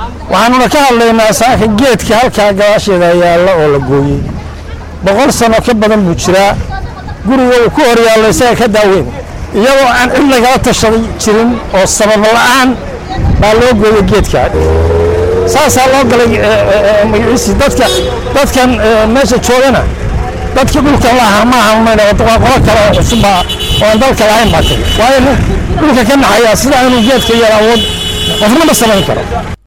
waxaanuna ka hadlaynaa saaka geedka halkaa gadaasheeda yaalla oo la gooyey boqol sano ka badan buu jiraa guriga uu ku hor yaalla isaga ka daaweyn iyadoo aan cid lagala tashaday jirin oo sabab la'aan baa loo gooyey geedka saasaa loo galay magaciisii dadka dadkan meesha joogana dadkii dhulkan lahaa ma ahan waa qolo kale oo cusubba oo aan dalka lahayn baa tiri waayo dhulka ka naxaya sida inuu geedka yar awood qofna ma samayn karo